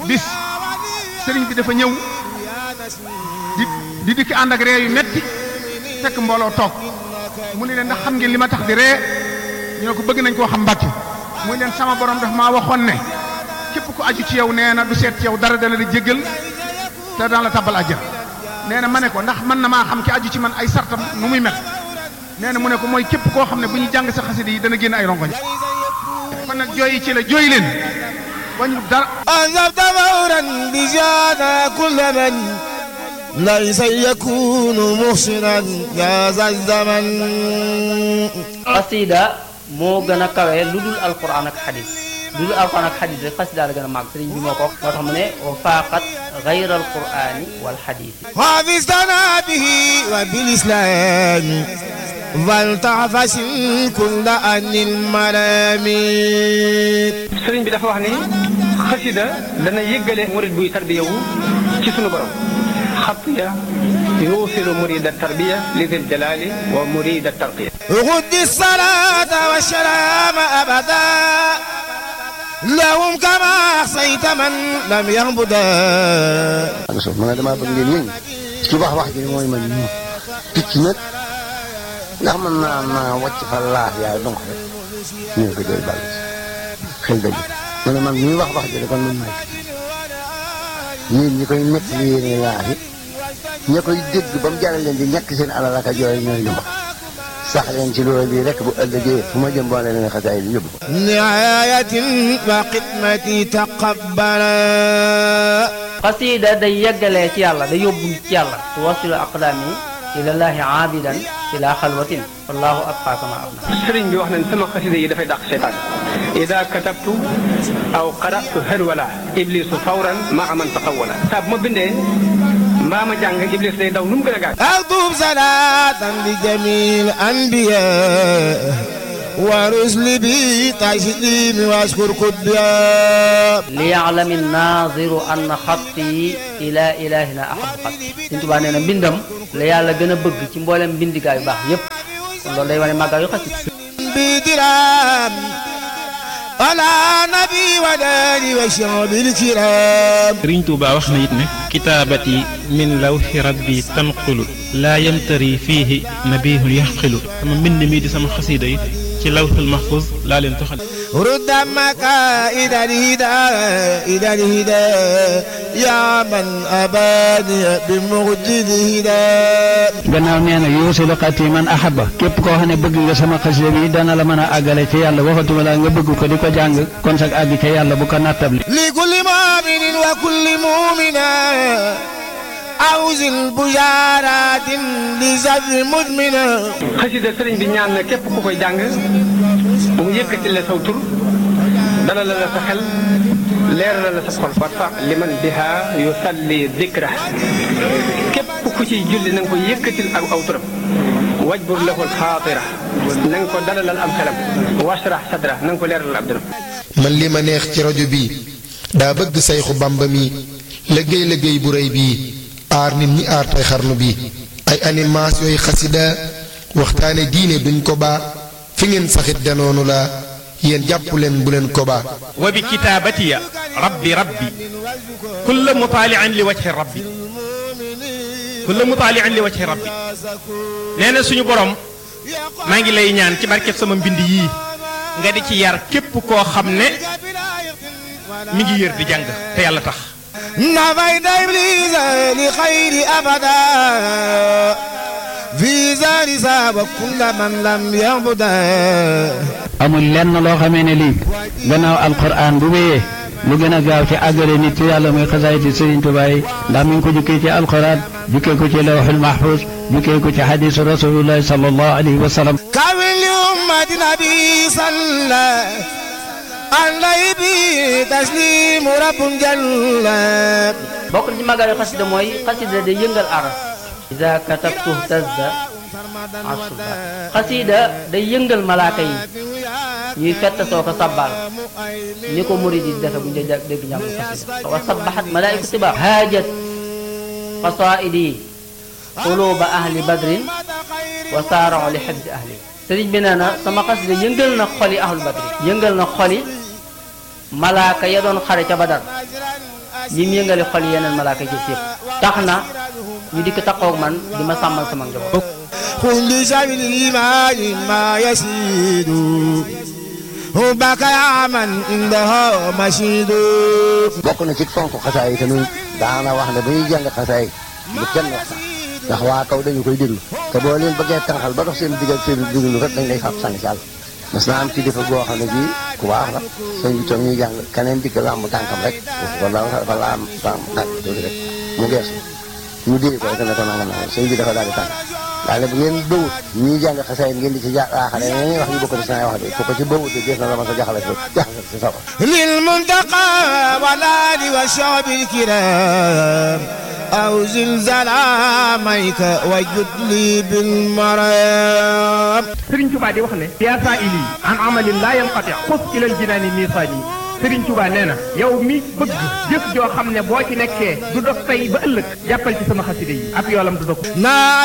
bis sëriñ bi dafa ñëw di di dikki ànd ak ree yu metti fekk mbooloo toog mu ne leen ndax xam ngeen li ma tax di ree ñu ne ko bëgg nañ koo xam mbàkke muy leen sama borom daf maa waxoon ne képp ku aju ci yow nee na du seet ci yow dara dana la jéggal te daan la tabbal àjjana nee na ma ne ko ndax mën na maa xam ki aju ci man ay sartam nu muy mel nee na mu ne ko mooy képp koo xam ne bu ñu jàng sa xasida yi dana génn ay rongoñ kon nag jooyi ci la jooy leen wañu dara أنذرت فورا بجانا كل من ليس يكون محسنا يا ذا الزمن xasida moo gën a kawe lu dul alquran ak xadis lu dul alquran ak xadis rek xasida la gën a màgg sëriñ bi moo ko wax moo tax mu ne wa faaqat gayra alqurani wal xadisi حافظتنا به وبالإسلام فلتعفس كل أن الملامين sëriñ bi dafa wax ni xasida dana yëggale murid buy tarbiyawu ci sunu borom xatiya yuusilu murida tarbiya li dil jalali wa murida tarqiya غد الصلاة والسلام أبدا لهم كما أحصيت من لم يعبدا so ma ne damaa bëgg ngeen yëngu ci wax wax ji mooy man ñu picc nag ndax man naa naa wàcc fa laax yaay donc rek ñu ngi ko jël bàll xel dëgg ma ne man ñuy wax wax ji de kon man maay picc yéen ñi koy nekk li yéene laax yi ña koy dégg ba mu jaral leen di ñàkk seen alal ak a jooy ñooy ñu wax sax leen ci loolu bii rek bu ëllëgee fu ma jëm boole leen xasaay yi yóbbu ko نعاية وخدمتي تقبلا xasida day yeggalee ci yàlla day yóbbu nit ci yàlla tuwasilu aqdaami ilallaahi aabidan ila xalwatin wallahu abqa kama abna sëriñ bi wax nañ sama xasida yi dafay dàq seytaan ida katabtu aw qaratu harwala iblisu fawran maa man taqawala saa bu ma bindee mbaa ma jàng iblis day daw nu mu gën a gaaw أكتب صلاة لجميع الأنبياء ورسل بي تسليم واشكر كبيا liyaalami naziru anna xatti ila ilahina ahabu xatti Sëriñ Tuubaa nee na mbindam la yàlla gën a bëgg ci mboolem mbindigaa yu baax yépp kon loolu day wane màggal yu xasida بدرام على نبي وداني وشعب الكرام sëriñ Tuuba wax na it ne kitaabati min lawxi rabbi tanqulu laa yamtari fiihi nabihun yaxqilu sama mbind mi di sama xasiida yi ci lawxul mahfuz laa leen toxal رد مكائد الهدى إلى الهدى يا من أباني بمجد الهدى gannaaw nee na yuusilu xati man ahaba képp koo xam ne bëgg nga sama xasida bi dana la mën a àggale ci yàlla waxatuma la nga bëgg ko di ko jàng kon sag àgg ca yàlla bu ko nattable لكل مؤمن وكل مؤمنة أوزن بشارات لزر مدمنة xasida sëriñ bi ñaan na képp ku koy jàng bu mu yëkkati la saw tur dalal la sa xel leeral la sa xol warfa liman biha yusalli dikra képp ku ciy julli na nga ko yëkkatil ak aw turam wajbur lahul xaatira na nga ko dalalal am xelam washrah sadra na nga ko leeralal ab dëram man li ma neex ci rajo bii daa bëgg sayxu bamba mi liggéey liggéey bu rëy bii aar nit ñi aar tey xarnu bi ay animation yooyu xasida waxtaane diine duñ ko baa fi ngeen saxit danoonu la yéen jàpp leen bu leen ko baa wa bi kitaabatiya rabbi rabbi kulla mutaalian li wajhi rabbi kulla mutaalian li wajhi rabbi nee na suñu borom maa ngi lay ñaan ci barkeb sama mbind yii nga di ci yar képp koo xam ne mi ngi yër di jàng te yàlla tax نفيت إبليس لخير أبدا في زار ساب كل من لم يعبدا amul lenn loo xamee ne lii gannaaw alquran bu wéyee lu gën a gaaw ci àggale nit ci yàlla muy xasaayiti Sëriñ Tuubaa yi ndax mi ngi ko jukkee ci alquran jukkee ko ci lawxul mahfuz jukkee ko ci xadiisu rasulillahi sallallahu alayhi wa sallam كامل لأمة نبي صلى عليه به تسليم رب جل bokk na ci màggal yu xasida mooy xasida day yëngal aras ida katabtu tazda asuba xasida day yëngal malaaka yi ñuy fett soo ko sabbal ni ko murid yi defe bu ñu dee dégg njàng xasida wa sabbaxat malaaiku tiba haajat qasaidi quluba ahli badrin wa saarao li xibsi ahli sëriñ bi nee na sama xasida yëngal na xoli ahlu badrin yëngal na xoli malaaka ya doon xare ca badar ñi mu yëngale xol yeneen malaaka ci yëpp tax na ñu dikk taxaw man di ma sàmmal sama njaboot. كل شيء الإيمان ما يسيد حبك يا من عنده مشيد bokk na ci fonk xasaay yi tamit daana wax ne ba ñuy jàng xasaay bu kenn wax sax ndax waa kaw dañu koy déglu te boo leen bëggee tànqal ba dox seen digal seen déglu rek dañ lay fab sànni ci àll mas naa am ci defa boo xam ne bii ku baax la sëñ bi toog ñuy jàng keneen dikk làmb tànkam rek wala dafa laam laam tànk tuuti rek mu geesu ñu dee ko rek ne ko nanga nanga sëñ bi dafa daal di tànk daal ne bu ngeen bëwut ñuy jàng xasaay ngeen di ci jaaxale ñeneen wax ñu bokk ci saa wax de ku ko ci bëwut de def na la ma sa jaxale si jaxale si safar للمنتقى والآل والشعب الكرام أو زلزال عاميك وجد لي بالمرام Sëriñ Tuubaa di wax ne yaa saa ili an amalin laa yanqati xus ilal jinaani miisaani Sëriñ Tuubaa nee na yow mi bëgg jëf joo xam ne boo ci nekkee du dog tey ba ëllëg jàppal ci sama xaside yi ab yoolam du dog naa